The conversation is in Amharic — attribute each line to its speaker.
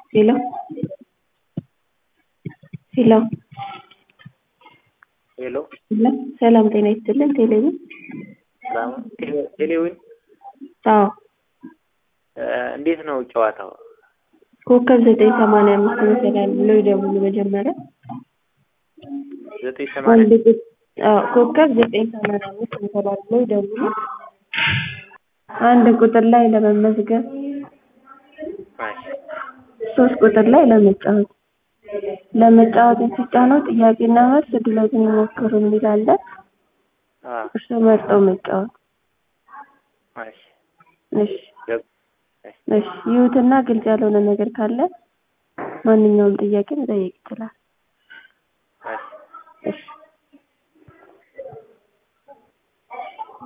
Speaker 1: ሄሎ ሄሎ
Speaker 2: ሄሎ
Speaker 1: ሄሎ ሰላም ጤና ይስጥልን ቴሌቪዥን
Speaker 2: ሰላም ቴሌዊን
Speaker 1: አዎ
Speaker 2: እንዴት ነው ጨዋታው?
Speaker 1: ኮከብ ዘጠኝ ሰማንያ አምስት መሰላል ብለው ይደውሉ መጀመሪያ
Speaker 2: ዘጠኝ
Speaker 1: አንድ
Speaker 2: ሰማንያ
Speaker 1: ቁጥ አዎ ኮከብ ዘጠኝ ሰማንያ አምስት መሰላል ብለው ይደውሉ አንድ ቁጥር ላይ ለመመዝገብ
Speaker 2: እሺ
Speaker 1: ሶስት ቁጥር ላይ ለመጫወት ለመጫወት ሲጫኑ ጥያቄና መልስ እድሎትን ይሞክሩ የሚል አለ
Speaker 2: አ
Speaker 1: እርስዎ መርጠው መጫወት
Speaker 2: እሺ
Speaker 1: እሺ
Speaker 2: ገብ እሺ
Speaker 1: እሺ ይሁትና ግልጽ ያልሆነ ነገር ካለ ማንኛውም ጥያቄ መጠየቅ ይችላል
Speaker 2: እሺ
Speaker 1: እሺ